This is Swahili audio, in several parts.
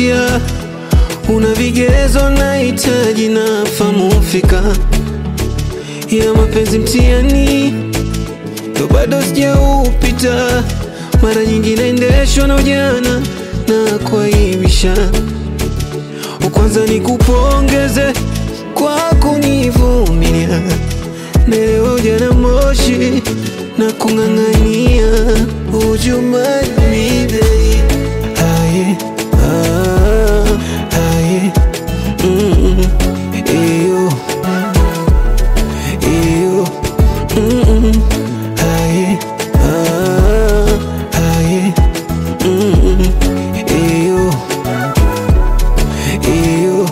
unanivutia, una vigezo nahitaji na famu fika ya mapenzi mtihani ndo bado sijaupita, mara nyingi naendeshwa na ujana na kuaibisha. Kwanza nikupongeze kwa kunivumilia, naelewa ujana moshi na kung'ang'ania ujumani babe. Aye, ah, aye, mm, iyo, iyo, mm, aye, ah, aye, mm, iyo, iyo.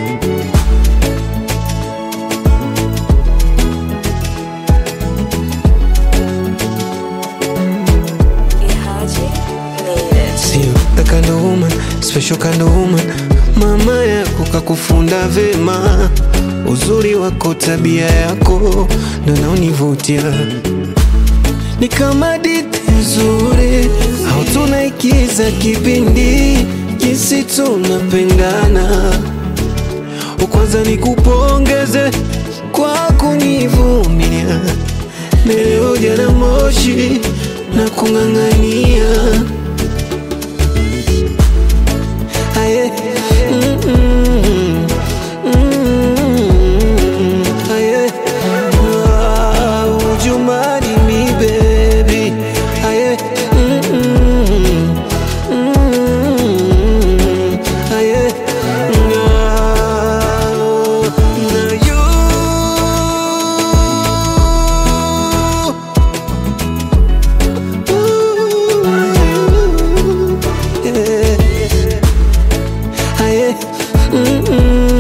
Ihaji made it. Sio the kind of woman, special kind of woman. Mama yako kakufunda vema, uzuri wako, tabia yako ndo naonivutia. Ni kama hadithi nzuri au tunaigiza kipindi, jinsi tunapendana. Kwanza nikupongeze kwa kunivumilia, leo jana moshi na kung'ang'ania Aye. Mm, mm, mm, aye. Ah, would you marry me, baby? Aye. Mm, mm, mm, aye. Ah, now you Ooh, yeah. Aye. Mm-mm.